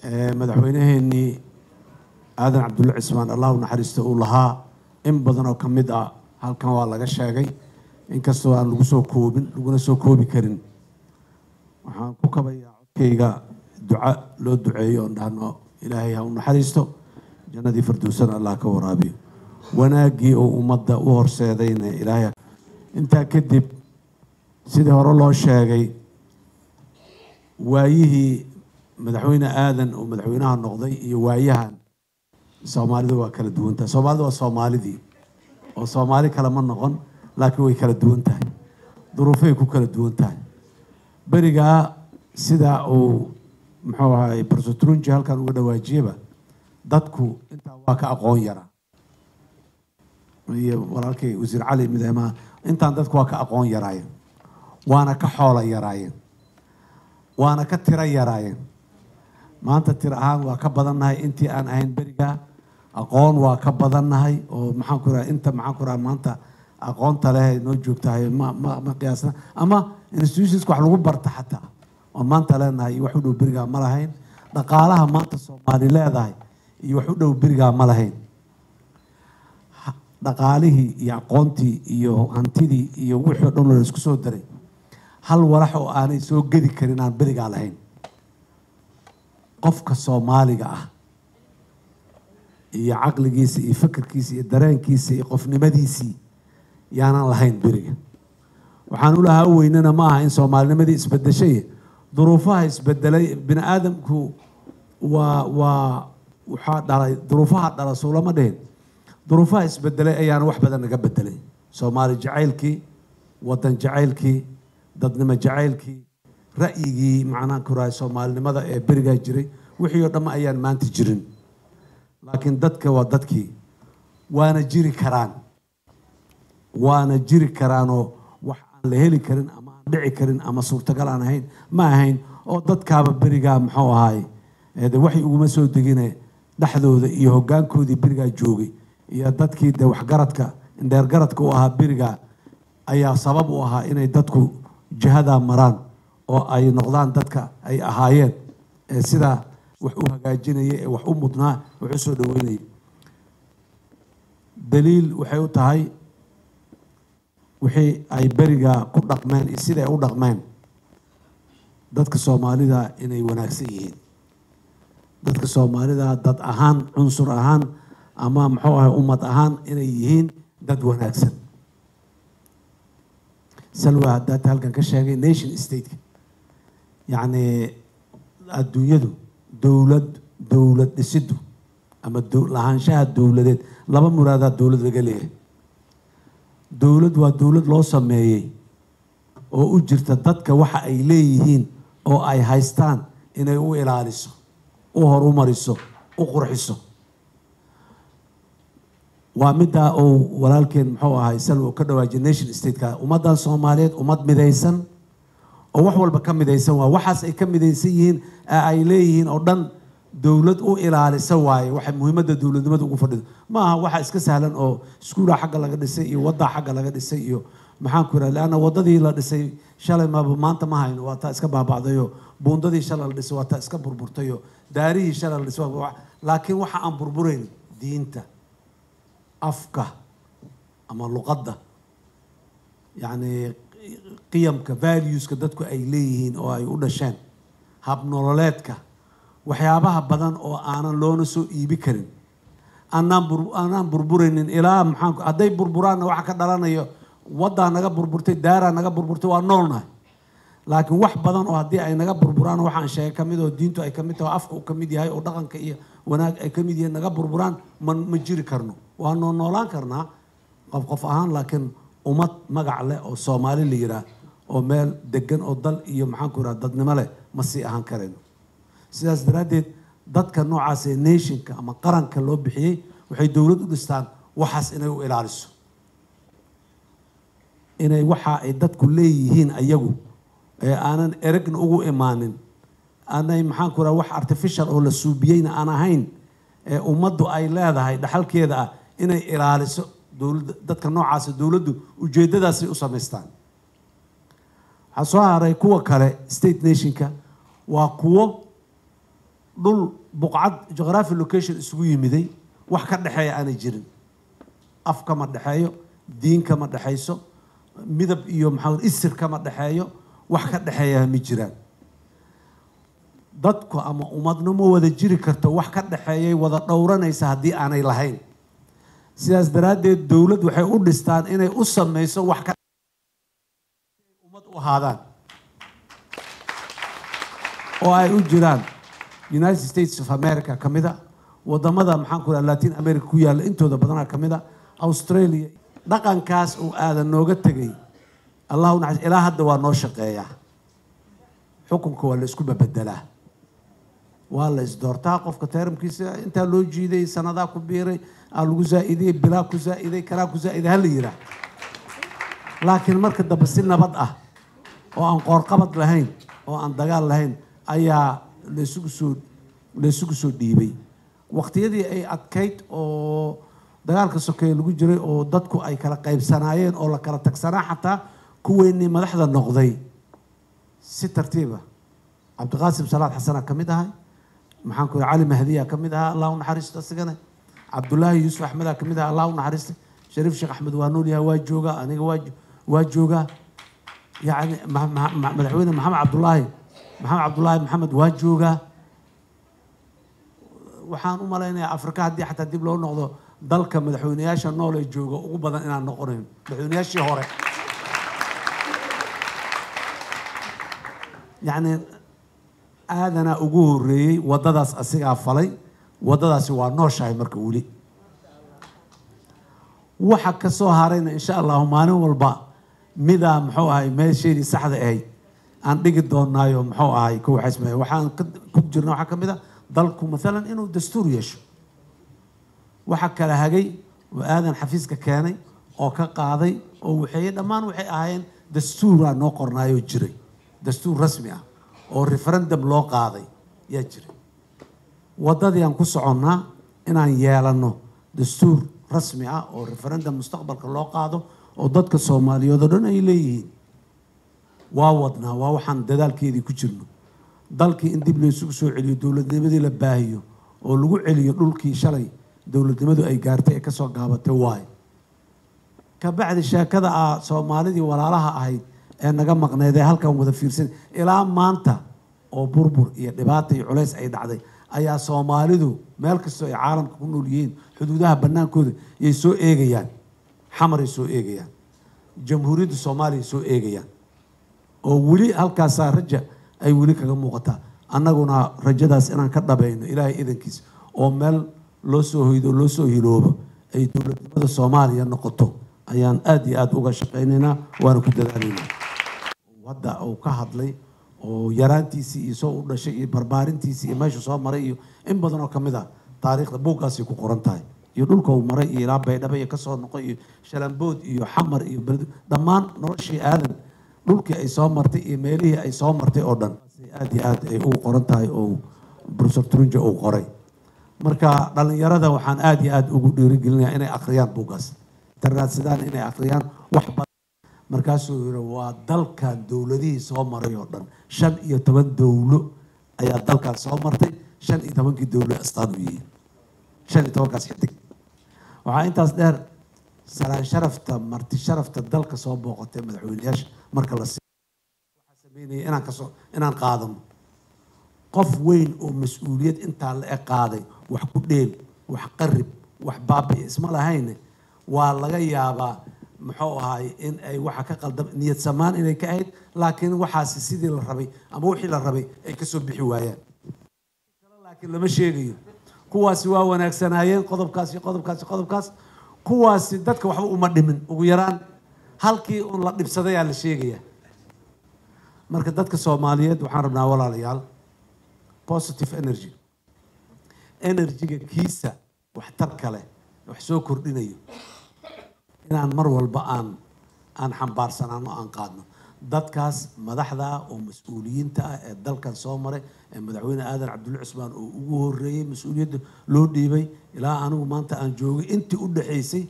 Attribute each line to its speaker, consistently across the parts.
Speaker 1: madaxweyneheenii aadan cabdulle cismaan allahu naxariista uu lahaa in badan oo ka mid ah halkan waa laga sheegay inkastoo aan lagu soo koobin laguna soo koobi karin waxaan ku kabayaa codkayga duca loo duceeyo oon dhahno ilaahay ha u naxariisto jannadii firdowsana allah ka waraabiyo wanaaggii oo ummadda u horseedayna ilaahay intaa kadib sidii hore loo sheegay waayihii madaxweyne aadan oo madaxweynaha noqday iyo waayahan soomaalidu waa kala duwan tahay soomaalida waa soomaalidii oo soomaali kale ma noqon laakiin way kala duwan tahay duruufay ku kala duwan tahay berigaa sidaa uu muxuu ahay barsotrunji halkan uga dhawaajiyaba dadku intaa waa ka aqoon yaraa iyo walaalkay wasiir cali midama intaan dadku waa ka aqoon yaraayeen waana ka xoola yaraayeen waana ka tiro yaraayeen maanta tiro ahaan waa ka badannahay intii aan ahayn berigaa aqoon waa ka badannahay oo maxaan ku raha inta maxaan ku raha maanta aqoonta leh noo joogtahay ma ma ma qiyaasna ama institutionska wax lagu barta xataa oon maanta leenahay iyo wax u dhow berigaa ma lahayn dhaqaalaha maanta soomaali leedahay iyo wax u dhow berigaa ma lahayn dhaqaalihii iyo aqoontii iyo hantidii iyo wixii o dhan la isku soo daray hal walax oo aanay soo gedi karin aan berigaa lahayn qofka soomaaliga ah iyo caqligiisa iyo fikirkiisa iyo dareenkiisa iyo qofnimadiisii yaanan lahayn beriga waxaan ulahaa u weynana ma aha in soomaalinimadii isbedeshay duruufaha isbedelay bini aadamku waa waa waxaa dhalay duruufaha dhala suulama dhihin duruufaha isbedelay ayaana wax badan naga bedelay soomaali jacaylkii wadan jacaylkii dadnimo jacaylkii ra'yigii macnaan ku rahay soomaalinimada ee berigaa jiray wixii oo dhamma ayaan maanta jirin laakiin dadka waa dadkii waana jiri karaan waana jiri karaanoo wax aan la heli karin ama aan dhici karin ama suurtagal aan ahayn ma ahayn oo dadkaaba berigaa muxuu ahaay de waxay uguma soo degine dhexdooda iyo hoggaankoodii berigaa joogay iyo dadkii de waxgaradka indheergaradka u ahaa berigaa ayaa sabab u ahaa inay dadku jihadaa maraan oo ay noqdaan dadka ay ahaayeen ee sidaa wax u hagaajinaya ee wax u mudnaa wax u soo dhaweynaya daliil waxay u tahay wixii ay berigaa ku dhaqmeen iyo siday u dhaqmeen dadka soomaalida inay wanaagsan yihiin dadka soomaalida dad ahaan cunsur ahaan ama muxuu ahay ummad ahaan inay yihiin dad wanaagsan salwa haddaata halkan ka sheegay nation stateka yacni adduunyadu dowlad dowlad dhisiddu ama lahaanshaha dowladeed laba muraadaa dowlad laga leeyahay dowlad waa dowlad loo sameeyey oo u jirta dadka waxa ay leeyihiin oo ay haystaan inay u ilaaliso u horumariso u qurxiso waa middaa uu walaalkeen muxuu ahay salwa ka dhawaajiyay nation stateka ummaddan soomaaliyeed ummad midaysan oo wax walba ka midaysan waa waxaas ay ka midaysan yihiin ee ay leeyihiin oo dhan dowlad u ilaalisa waaye waxay muhiimadda dowladnimada ugu fadhido ma aha waxa iska sahlan oo iskuulaa xagga laga dhisay iyo waddaa xagga laga dhisay iyo maxaan ku yidhaha leanna waddadii la dhisay shalay maba maanta ma hayno waa taa iska baaba'dayo buundadii shalay la dhisay waa taa iska burburtayo daarihii shalay la dhisay laakiin waxa aan burburayn diinta afka ama luqadda yacni qiyamka valueska dadku ay leeyihiin oo ay u dhasheen habnololeedka waxyaabaha badan oo aanan loona soo iibi karin aanaan bur aanaan burburaynin ilaa maxaan hadday burburaanna waxa ka dhalanayo waddaa naga burburtay daaraa naga burburtay waa noolnahay laakiin wax badan oo haddii ay naga burburaan waxaan sheegay ka mid oo diintu ay ka mid tahay afka uu ka mid yahay oo dhaqanka iyo wanaag ay ka mid yihiin naga burburaan ma ma jiri karno waa noo noolaan karnaa qof qof ahaan laakiin ummad magac leh oo soomaali la yidhaah oo meel degan oo dal iyo maxaan ku yidhaha dadnimo leh ma sii ahaan karayno sidaas daraaddeed dadka noocaas ee nationka ama qaranka loo bixiyey waxay dowlad u dhistaan waxaas inay u ilaaliso inay waxa ay dadku leeyihiin ayagu ee aanan eragna ugu imaanin aanay maxaan ku raha wax artificial oo la suubiyeyna aan ahayn ee ummaddu ay leedahay dhaxalkeeda ah inay ilaaliso dowladda dadka noocaasa dowladdu ujeeddadaasay u samaystaan waxaa soo haray kuwa kale state nationka waa kuwo dhul buqcad geography location isugu yimiday wax ka dhexeeya aanay jirin af kama dhexeeyo diin kama dhexayso midab iyo maxaa isir kama dhexeeyo wax ka dhexeeya ma jiraan dadku ama ummadnimo wada jiri karto wax ka dhexeeyay wada dhowranaysa haddii aanay lahayn sidaas daraaddeed dowlad waxay u dhistaan inay u samayso wax ka ummad u ahaadaan oo ay u jiraan united states of america ka mid a wadamada maxaan ku raha latin america ku yaalla intooda badanaa ka mid a australia dhaqankaas uu aadan nooga tegay allahu naxas ilaa hadda waa noo shaqeeyaa xukunka waa la isku babedelaa waa la isdoortaa qofka teeramkiisa intaa loo jiiday sanadaa ku biiray aa lagu zaa-idiyey bilaa ku zaa-iday kalaa ku zaa-iday hala yiraa laakiin marka dambe si nabad ah oo aan qoorqabad lahayn oo aan dagaal lahayn ayaa laysugu soo laysugu soo dhiibay waqtiyadii ay adkayd oo dagaalka sokeeye lagu jiray oo dadku ay kala qaybsanaayeen oo la kala tagsanaa xataa kuweynii madaxda noqday si tartiiba cabdiqaasim salaad xasanaa ka mid ahay maxaan ku cali mahdiya ka mid ahaa allah u naxariisto asigana cabdullaahi yuusuf axmedaa ka mid ahaa allah u naxariista shariif sheekh axmed waa nool yahay waa joogaa aniga waa waa joogaa yacni madaxweyne maxamed cabdullaahi maxamed cabdullaahi maxamed waa joogaa waxaan u malaynayaa afrika haddii xataa dib loo noqdo dalka madaxweyneyaasha nool ee jooga ugu badan inaan noqonayn madaxweyneyaashii hore yacni aadanaa ugu horeeyey waddadaas asigaa falay waddadaasi waa nooshahay marka weli waxa ka soo harayna insha allahu maalin walba midaa muxuu ahay meesheedii saxda ahayd aan dhigi doonaayo muxuu ahay ku waxaysmaya waxaan ku jirna waxaa ka mid a dalku maalan inuu dastuur yeesho waxa kala hagay oo aadan xafiiska keenay oo ka qaaday oo waxeeye dhammaan waxay ahaayeen dastuuraa noo qornaayoo jiray dastuur rasmi ah oo referendum loo qaaday yaa jiray waddadii aan ku soconnaa inaan yeelanno dastuur rasmi ah oo referendum mustaqbalka loo qaado oo dadka soomaaliyeed oo dhan ay leeyihiin waa wadnaa waa waxaan dadaalkeedii ku jirno dalkii in dib laysugu soo celiyo dowladnimadii la baahiyo oo lagu celiyo dhulkii shalay dowladnimadu ay gaartay ee kasoo gaabatay waayo kabacdi sheekada ah soomaalidii walaalaha ahayd ee naga maqneed ee halkan wada fiirsan ilaa maanta oo burbur iyo dhibaata iyo culays ay dhacday ayaa soomaalidu meel kastoo ay caalamka ku nool yihiin xuduudaha bannaankooda yay soo eegayaan xamaray soo eegayaan jamhuuriyadda soomaaliya soo eegayaan oo weli halkaasaa raja ay weli kaga muuqataa annaguna rajadaas inaan ka dhabayno ilaahay idankiis oo meel loo soo hoydo loo soo hiloobo ay dowladnimada soomaaliya noqoto ayaan aada iyo aada uga shaqaynaynaa waana ku dadaalaynaa hadda uu ka hadlay oo yaraantiisii iyo soo u dhashay iyo barbaarintiisii iyo meeshu soo maray iyo in badan oo kamid ah taariikhda buuggaasay ku qoran tahay iyo dhulka uu maray iyo ilaa baydhabo iyo kasoo noqoy iyo shalambood iyo xamar iyo beled dhammaan noloshii aadan dhulkii ay soo martay iyo meelihii ay soo martay oo dhan aada iyo aada ay ugu qoran tahay oo professor trunja uu qoray marka dhalinyarada waxaan aada iyo aada ugu dhiirigelinayaa inay akhriyaan buuggaas tarraadsadaan inay akhriyaan wax badan markaasuu yidhi waa dalkan dowladihii soo maray oo dhan shan iyo toban dowlo ayaa dalkan soo martay shan iyo tobankii dowlo astaan u yihiin shan iyo tobankaas xidig waxaa intaas dheer salaan sharafta marti sharafta dalka soo booqatay madaxweyneyaasha marka la waxaa sameynaya inaan kasoo inaan qaadano qof weyn oo mas-uuliyad intaa la eg qaaday wax ku dheel wax qarib wax baabi isma lahayne waa laga yaabaa muxuu ahaay in ay waxa ka qaldam niyad samaan inay ka ahayd laakiin waxaasi sidii la rabay ama wixii la rabay ay kasoo bixi waayaan laakiin lama sheegayo kuwaasi waa wanaagsanaayeen qodobkaas iyo qodobkaas iyo qodobkaas kuwaasi dadka waxba uma dhimin ugu yaraan halkii un la dhibsadayaa la sheegaya marka dadka soomaaliyeed waxaan rabnaa walaalayaal positive energy energyga kiisa waxtarka leh wax soo kordhinayo inaan mar walba aan aan xambaarsanaano aan qaadno dadkaas madaxda ah oo mas-uuliyiinta ah ee dalkan soo maray ee madaxweyne aadan cabdulle cusmaan oo ugu horeeyey mas-uuliyadda loo dhiibay ilaa anigu maanta aan joogay intii u dhaxaysay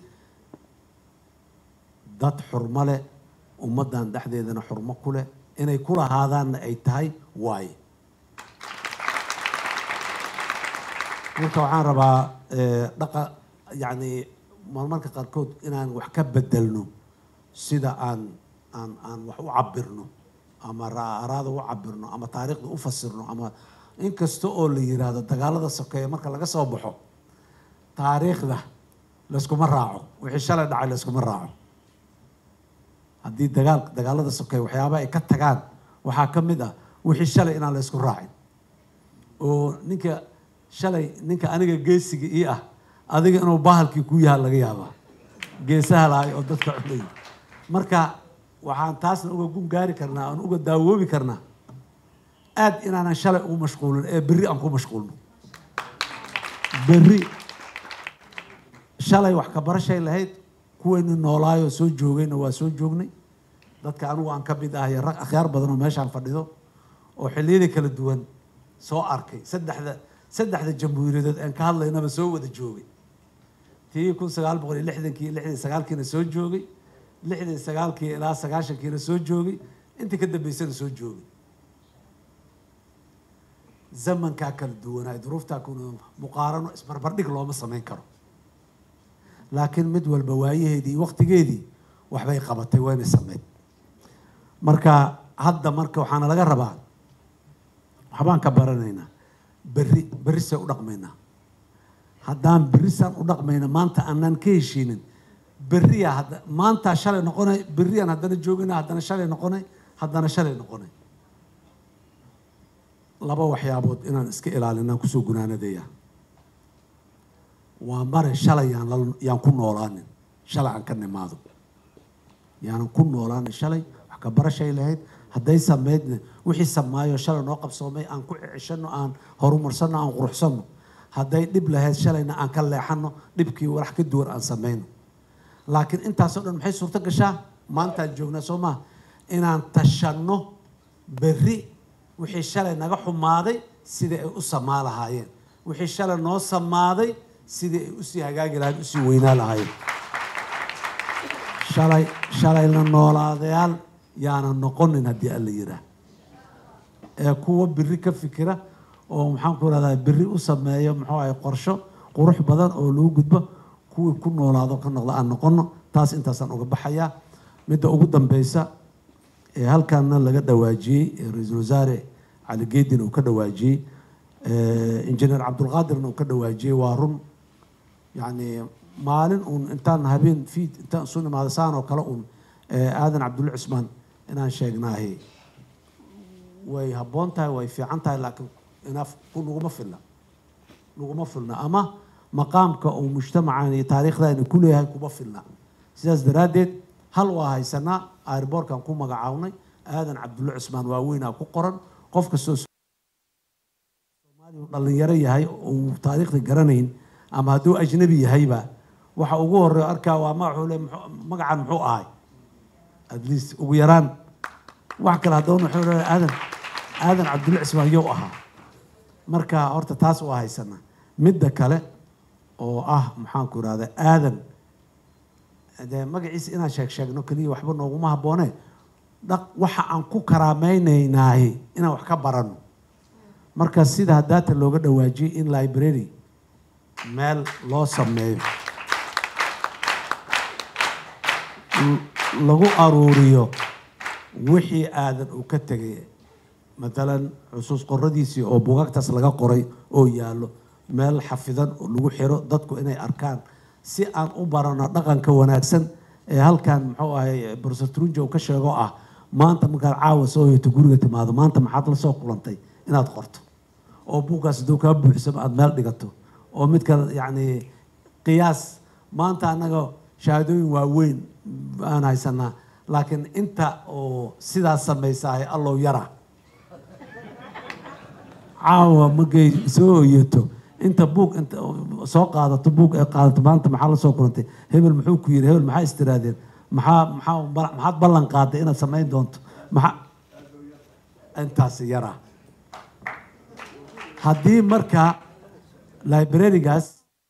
Speaker 1: dad xurmo leh ummaddan dhexdeedana xurmo ku leh inay ku lahaadaanna ay tahay waaye marka waxaan rabaa eh, dhaqa yacni marmarka qaarkood inaan wax ka bedelno sida aan aan aan wax u cabirno ama raaraada u cabirno ama taariikhda u fasirno ama inkasta oo la yiraahdo dagaalada sokeeye marka laga soo baxo taariikhda layskuma raaco wixii shalay dhacay layskuma raaco haddii dagaal dagaalada sokeeye waxyaaba ay ka tagaan waxaa ka mid ah wixii shalay inaan laysku raacin oo ninka shalay ninka aniga geesiga ii ah adiga inuu bahalkii ku yaha laga yaabaa geesaha lahay oo dadka cunay marka waxaan taasna uga gun gaari karnaa aan uga daawoobi karnaa aad inaanan shalay ugu mashquulin ee berri aan ku mashquulno berri shalay wax ka barashay lahayd kuwayni noolaayoo soo joogayna waa soo joognay dadka anigu aan ka mid ahay rag akhyaar badan oo meeshaan fadhido oo xilliyada kala duwan soo arkay saddexda saddexda jamhuuriyadood aan ka hadlaynaba soo wada joogay tii kun sagaal boqol iyo lixdankii lixdan sagaalkiina soo joogay lixdan sagaalkii ilaa sagaashankiina soo joogay intii ka dambeysana soo joogay zamankaa kala duwanaa duruuftaa kuna muqaarano isbarbardhig looma samayn karo laakiin mid walba waayaheedii iyo waqtigeedii waxbay qabatay wayna sameyd marka hadda marka waxaana laga rabaa waxbaan ka baranaynaa berri berri see u dhaqmaynaa haddaan berri saan u dhaqmayna maanta aanaan ka heshiinin berriya hadda maantaa shalay noqonay berriyaan haddana joogina haddana shalay noqonay haddana shalay noqonay laba waxyaabood inaan iska ilaalinaan kusoo gunaanadaya waa mare shalay yaan la yaan ku noolaanin shalay aan ka nimaado yaanan ku noolaanin shalay wax ka barashay lahayd hadday sameydna wixii samaayo shalay noo qabsoomay aan ku ceshano aan horumarsanno aan quruxsanno hadday dhib lahayd shalayna aan ka leexano dhibkii walax ka duwan aan sameyno laakiin intaasoo dhan maxay suurto gashaa maantaan joognaa soo maha inaan tashanno berri wixii shalay naga xumaaday sidai ay u samaa lahaayeen wixii shalay noo samaaday sidii ay usii hagaagi lahayen usii weynaa lahaayeen shalay shalayna noolaadayaal yaanan noqonin haddii alla yiraa ee kuwa biri ka fikira oo maxaan ku rahdaa biri u sameeyo muxuu ahay qorsho qurux badan oo lagu gudbo kuwii ku noolaado ka noqda aan noqono taas intaasaan uga baxayaa midda ugu dambeysa ee halkaana laga dhawaajiyey ee ra-iisul wasaare cali geedin uu ka dhawaajiyey injineer cabdulqaadirna uu ka dhawaajiyey waa run yacni maalin uun intaan habeen fiid intaan isu nimaado saan oo kale uun aadan cabdulle cusmaan inaan sheegnaahi way habboon tahay way fiican tahay laakiin inaaf ku naguma filna naguma filna ama maqaamka uu mujtamacan iyo taariikhdaani ku leeyahay kuma filna sidaas daraaddeed hal waa haysanaa airboorkan ku magacawnay aadan cabdulle cusmaan waaweynaa ku qoran qof kastoo soomaaliya dhalinyaro yahay uu taariikhda garanayn ama hadduu ajnabi yahayba waxa ugu horeeyo arkaa waa magaxuu le magacan muxuu ahay at least ugu yaraan wax kale haddana wuxuu leeyahay aadan aadan cabdulle cusmaan yow ahaa marka horta taas waa haysanaa midda kale oo ah maxaan ku irahda aadan dee magaciisa inaan sheeg sheegno keliya waxba nooguma habboone dhaq waxa aan ku karaamaynaynaahi inaan wax ka barano marka sida hadaata looga dhawaajiyey in library meel loo sameeyo lagu aruuriyo wixii aadan uu ka tegay matalan xusuus qoradiisii oo bugaagtaas laga qoray oo yaallo meel xafidan oo lagu xiro dadku inay arkaan si aan u barano dhaqanka wanaagsan ee halkan muxuu ahay professor trunja uu ka sheego ah maanta markaad caawa soo hoyto guriga timaado maanta maxaad la soo kulantay inaad qorto oo buuggaas hadduu kaa buuxsamo aada meel dhigato oo midka yacni qiyaas maanta annaga shahaadooyin waaweyn aan haysanaa laakiin inta oo sidaas samaysahay allow yara caawa markay soo hoyato inta buug inta soo qaadato buug ay qaadato maanta maxaa la soo kulantay hebel muxuu ku yiri hebel maxaa istiraadeen maxaa maxaa maxaad ballan qaaday inaad samayn doonto maxaa intaasi yara haddii marka librarigaas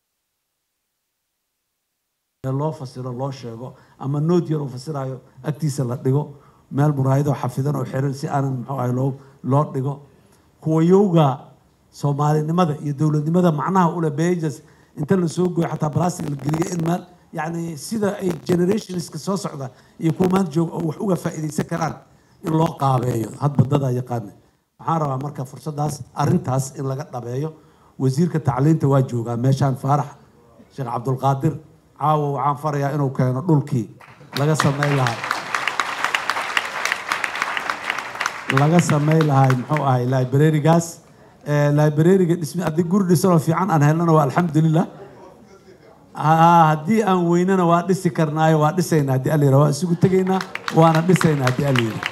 Speaker 1: loo fasiro loo sheego ama nood yar uu fasirayo agtiisa la dhigo meel muraayadoo xafidan oo xiran si aanan muxuu ahay loo loo dhigo kuwayowga soomaalinimada iyo dowladnimada macnaha ule bejas inta la soo gooyo xataa plastic la geliyo in meel yacni sida ay generationska soo socda iyo kuwa maanta jooga oo wax uga faa'iidaysan karaan in loo qaabeeyo hadba dadaa yaqaana waxaan rabaa marka fursaddaas arrintaas in laga dhabeeyo wasiirka tacliinta waa joogaa meeshaan faarax sheekh cabdulqaadir caawa waxaan farayaa inuu keeno dhulkii laga sameyn lahaa laga sameyn lahay muxuu ahay librarigaas librariga dhismi haddii guri dhisanoo fiican aan helnana waa alxamdulilah haddii aan weynana waa dhisi karnaayo waa dhisaynaa haddii alla yidhaha waa isugu tegaynaa waana dhisaynaa haddii alla yidhaha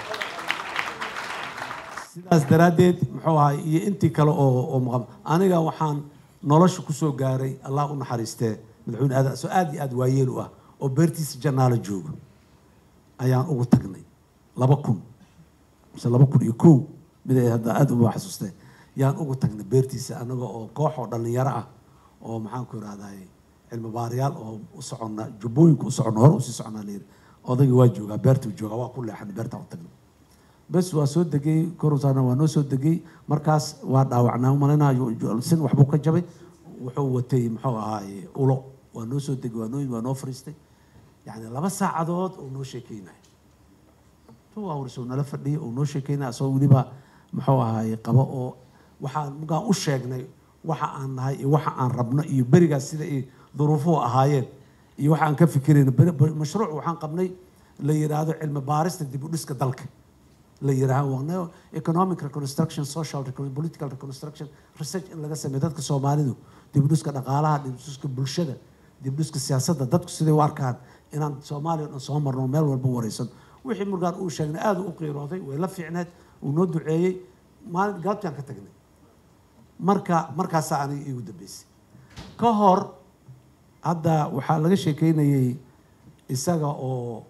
Speaker 1: sidaas daraaddeed muxuu ahay iyo intii kale oo oo maqan aniga waxaan nolosha kusoo gaaray allah u naxariistee madaxweyne aadan soo aad iyo aad waayeel u ah oo beertiisa jannaalo jooga ayaan ugu tagnay laba kun mise laba kun iyo kow mid ay hadda aada uba xasuustee yaan ugu tagnay beertiisa anaga oo koox oo dhallinyaro ah oo maxaan ku ihahday cilmi baarayaal oo u soconna jubbooyinka u soconna hore usii soconnaa layidhi odaygii waa joogaa beertuu joogaa waa ku leexanay beertaan u tagnay bes waa soo degay korusaana waa noo soo degay markaas waa dhaawacnaa malayna sin waxbuu ka jabay wuxuu watay muxuu ahaaye ulo waa noo soo degay waa noo waa noo fariistay yacni laba saacadood oo noo sheekeynaya two hours oo nala fadhiyay oo noo sheekeynaya asagoo weliba muxuu ahaaye qabo oo waxaan markaan u sheegnay waxa aan nahay iyo waxa aan rabno iyo berigaas sida ay duruufuhu ahaayeen iyo waxa aan ka fikirayno mashruuc waxaan qabnay la yidhaahdo cilmi baarista dib u dhiska dalka la yidhaaho economic reconstruction social political reconstruction research in laga sameeyo dadka soomaalidu dibudhiska dhaqaalaha dibudhiska bulshada dibudhiska siyaasadda dadku siday u arkaan inaan soomaaliya dhan soo marno meel walba wareysan wixii markaan uu sheegnay aada u qiirooday way la fiicneed uu noo duceeyey maalin gaabtaan ka tagnay marka markaasaa aniga iigu dambeysay ka hor hadda waxaa laga sheekeynayay isaga oo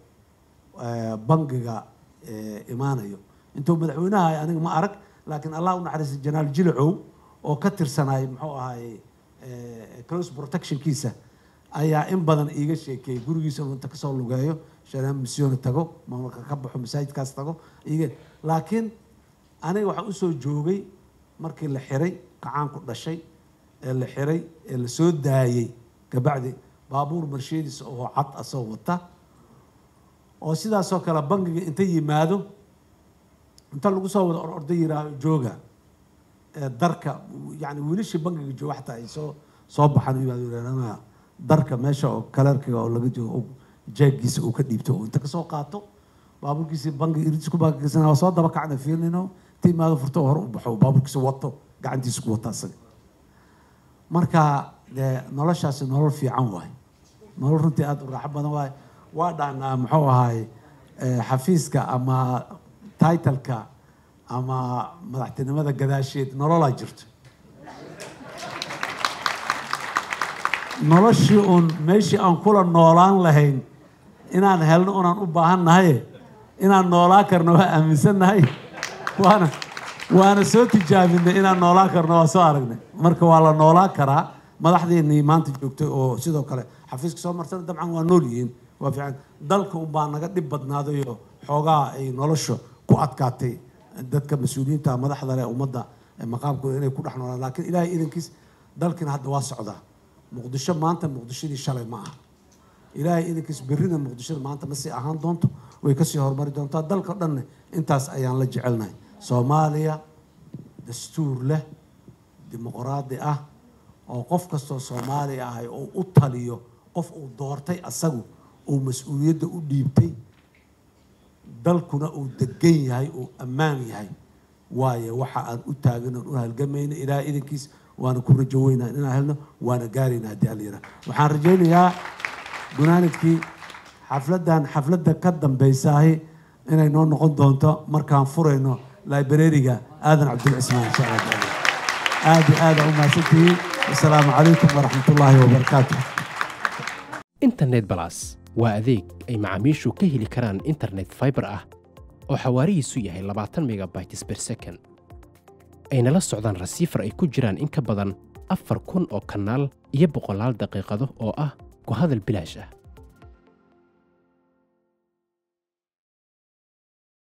Speaker 1: bangiga imaanayo intuu madaxweynaha aniga ma arag laakiin allah u naxariistay janaal jilacow oo ka tirsanaay muxuu ahaay close protectionkiisa ayaa in badan iiga sheekeeyey gurigiisa inta kasoo lugeeyo shanaan misyoona tago maamulka ka baxo masaajidkaas tago iga laakiin aniga waxaan usoo joogay markii la xiray kacaanku dhashay ee la xiray ee la soo daayey kabacdi baabuur marsheediisa oo cad asoo wata oo sidaasoo kale bangiga inta yimaado inta lagu soo wada ororda yiraaho jooga darka yani wiilashii bangiga jooga xataa ay soo soo baxaan yimaado darka meesha oo kalerkiga oo laga joogo jeegiisa uu ka dhiibto oo inta kasoo qaato baabuurkiisi bangiga iridis ku baakiisana waa soo daba kacna fiilnino inta yimaado furto hore u baxo baabuurkiisa wato gacantiisa ku wata asaga marka dee noloshaasi nolol fiican waay nolol runtii aada u raaxo badan waay waa dhahnaa muxuu ahaay xafiiska ama titleka ama madaxtinimada gadaasheed nololaa jirto noloshii uun meeshii aan kula noolaan lahayn inaan helno unaan u baahan nahaye inaan noolaan karno waa aaminsan nahay waana waana soo tijaabinay inaan noolaan karno waa soo aragnay marka waa la noolaan karaa madaxdeennii maanta joogtay oo sidoo kale xafiiska soo marsana dabcan waa nool yihiin waa fiican dalka unbaa naga dhib badnaadayo xoogaa ay nolosha ku adkaatay dadka mas-uuliyiinta madaxda leh ummadda maqaamkooda inay ku dhex noolaan laakiin ilaahay idankiis dalkiina hadda waa socdaa muqdisho maanta muqdishadii shalay ma aha ilaahay idankiis berrina muqdishada maanta ma sii ahaan doonto way kasii horumari doontaa dalka dhanne intaas ayaan la jecelnahay soomaaliya dastuur leh dimuqraadi ah oo qof kastoo soomaali ahay oo u taliyo qof uu doortay asagu uu mas-uuliyadda u dhiibtay dalkuna uu degan yahay uu ammaan yahay waayo waxa aan u taagin oon u halgamayno ilaahay idankiis waana ku rajo weynaa inaan helno waana gaarayna haddii alla yidhaha waxaan rajaynayaa gunaanidkii xafladdan xafladda ka dambaysaahi inay noo noqon doonto markaan furayno librariga aadan cabdulcismaan insha allah taala aad iyo aada u mahadsantihiin asalaamu calaykum waraxmat ullaahi wabarakaatu
Speaker 2: internet balas waa adeeg ay macaamiishu ka heli karaan internet fiber ah oo xawaarihiisu yahay labaatan megabytes per second ayna la socdaan rasiifar ay ku jiraan in ka badan afar kun oo kanaal iyo boqolaal daqiiqado oo ah ku hadal bilaash ah